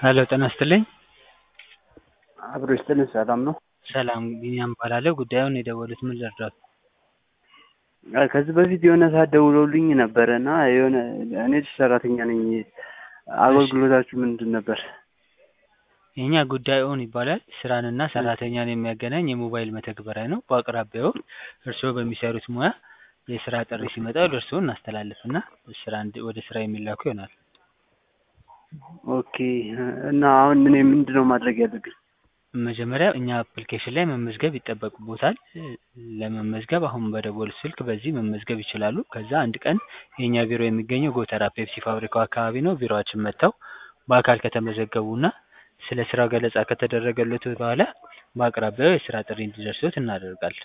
ሄሎ ጤና ይስጥልኝ። አብሮ ይስጥልን። ሰላም ነው? ሰላም ቢኒያም እባላለሁ። ጉዳዩን የደወሉት ምን ልርዳዎት? አይ ከዚህ በፊት የሆነ ሰዓት ደውለውልኝ ነበረ እና የሆነ እኔ ሰራተኛ ነኝ። አገልግሎታችሁ ምንድን ነበር? የኛ ጉዳዩን ይባላል። ስራንና ሰራተኛን የሚያገናኝ የሞባይል መተግበሪያ ነው። በአቅራቢያው እርስዎ በሚሰሩት ሙያ የስራ ጥሪ ሲመጣ ወደ እርስዎ እናስተላልፍና ስራ እንድ- ወደ ስራ የሚላኩ ይሆናል። ኦኬ እና አሁን እኔ ምንድን ነው ማድረግ ያለብኝ? መጀመሪያ እኛ አፕሊኬሽን ላይ መመዝገብ ይጠበቅቦታል። ለመመዝገብ አሁን በደወሉት ስልክ በዚህ መመዝገብ ይችላሉ። ከዛ አንድ ቀን የእኛ ቢሮ የሚገኘው ጎተራ ፔፕሲ ፋብሪካው አካባቢ ነው። ቢሮአችን መጥተው በአካል ከተመዘገቡና ስለ ስራው ገለጻ ከተደረገለት በኋላ በአቅራቢያው የስራ ጥሪ እንዲደርሶት እናደርጋለን።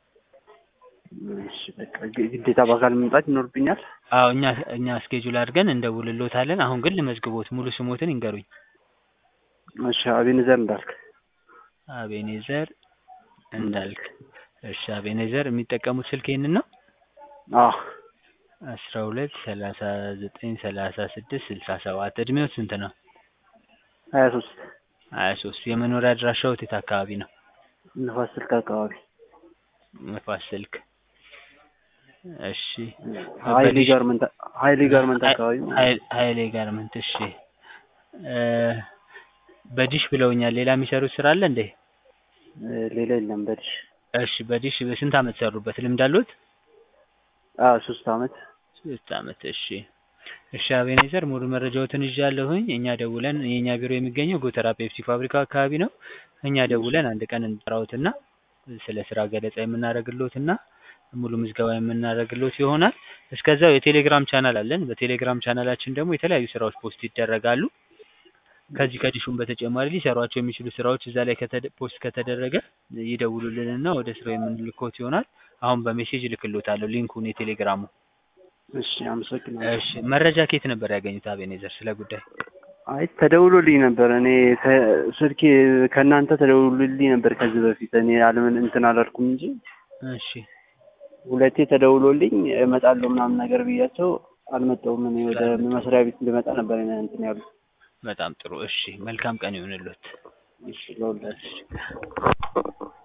እሺ በቃ ግ- ግዴታ በአካል መምጣት ይኖርብኛል? አዎ እኛ እኛ ስኬጁል አድርገን እንደውልሎታለን። አሁን ግን ልመዝግቦት ሙሉ ስሞትን ይንገሩኝ። እሺ አቤኔዘር እንዳልክ። አቤኔዘር እንዳልክ። እሺ አቤኔዘር የሚጠቀሙት ስልክ ይህንን ነው? አዎ አስራ ሁለት ሰላሳ ዘጠኝ ሰላሳ ስድስት ስልሳ ሰባት እድሜው ስንት ነው? ሀያ ሶስት ሀያ ሶስት የመኖሪያ አድራሻዎት የት አካባቢ ነው? ንፋስ ስልክ አካባቢ ንፋስ ስልክ። እሺ ሀይሌ በዲሽ- ጋርመንት ሀይሌ ጋርመንት አካባቢ ማለት ነው። ሀይ- ሀይሌ ጋርመንት። እሺ እ በዲሽ ብለውኛል። ሌላ የሚሰሩት ስራ አለ እንዴ? እ ሌላ የለም በዲሽ እሺ በዲሽ በስንት አመት ሰሩበት? ልምድ አሉት? አዎ ሶስት አመት ሶስት አመት። እሺ እሺ አቤኔዘር ሙሉ መረጃዎትን ይዣለሁኝ። እኛ ደውለን የእኛ ቢሮ የሚገኘው ጎተራ ፔፕሲ ፋብሪካ አካባቢ ነው። እኛ ደውለን አንድ ቀን እንጠራዎትና ስለ ስራ ገለጻ የምናደርግልዎትና ሙሉ ምዝገባ የምናደርግልዎት ይሆናል። እስከዛው የቴሌግራም ቻናል አለን። በቴሌግራም ቻናላችን ደግሞ የተለያዩ ስራዎች ፖስት ይደረጋሉ። ከዚህ ከዲሹም በተጨማሪ ሊሰሯቸው የሚችሉ ስራዎች እዛ ላይ ከተደ- ፖስት ከተደረገ ይደውሉልንና ወደ ስራው የምንልኮት ይሆናል። አሁን በሜሴጅ እልክልዎታለሁ ሊንኩን የቴሌግራሙ። እሺ አመሰግናለሁ። እሺ መረጃ ከየት ነበር ያገኙት አቤኔዘር ስለ ጉዳይ? አይ ተደውሎልኝ ነበር። እኔ ከ- ስልኬ ከእናንተ ተደውሎልኝ ነበር ከዚህ በፊት እኔ አለምን እንትን አላልኩም እንጂ እሺ ሁለቴ ተደውሎልኝ እመጣለሁ ምናምን ነገር ብያቸው አልመጣሁም። እኔ ወደ መስሪያ ቤት እንድመጣ ነበር እንትን ያሉ። በጣም ጥሩ። እሺ መልካም ቀን ይሁንልዎት። እሺ ለሁላችሁ እሺ